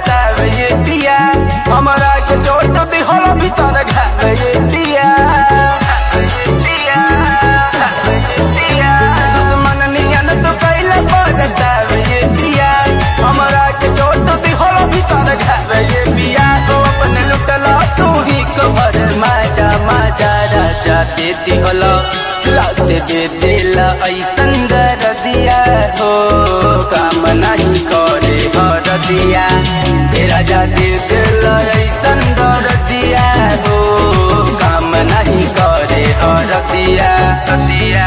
बतावे ये पिया हमरा के चोट दिहल भीतर घावे ये पिया दुश्मन नियन तो कैला बतावे ये पिया हमरा के चोट दिहल भीतर घावे ये पिया तो अपने लुटला तू ही कबर माजा माजा राजा देती हलो लाते दे दिला ऐसन दरदिया हो काम नहीं करे हर दिया हे राजा दे दिला ऐसन दरदिया हो काम नहीं करे हर दिया दिया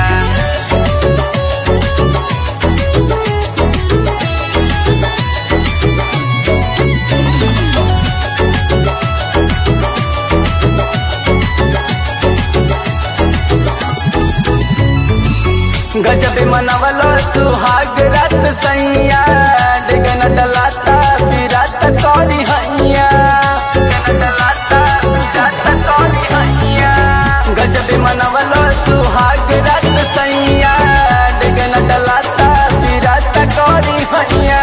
गजब मनवलो सुहाग रात सैया डेगन डलाता विरात कौरी हैया डेगन डलाता विरात कौरी हैया गजब मनवलो सुहाग रात सैया डेगन डलाता विरात कौरी हैया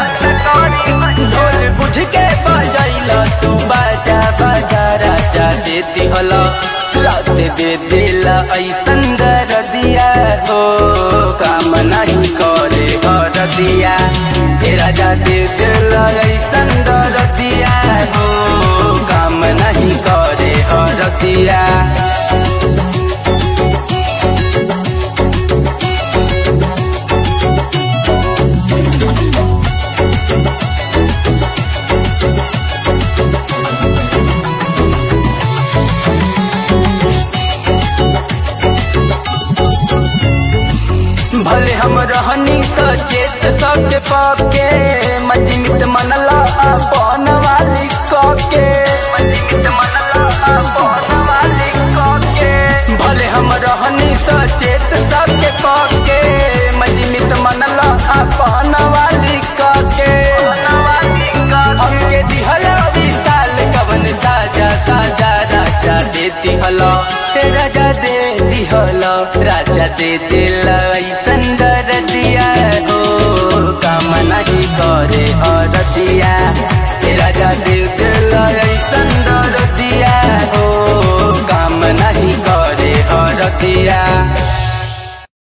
ढोल बुझ के बजैला तू बाजा बाजा राजा देती हलो रात दे दिला ऐसन दरदिया हो काम नहीं करे हर दिया हे राजा दे दिला ऐसन दरदिया हो काम नहीं करे हर दिया भले हम रहनी सचेत सके पके मजमित मनला अपन वाली कके मजमित मनला अपन वाली कके भले हम रहनी सचेत सके पके मजमित मनला अपन वाली कके हमके दिहला विशाल कवन साजा साजा राजा देती हलो हे राजा दे दिहलो राजा दे दिला ऐसन दरदिया हो काम नहीं करे और दिया हे राजा दे दिला ऐसन दरदिया हो काम नहीं करे और दिया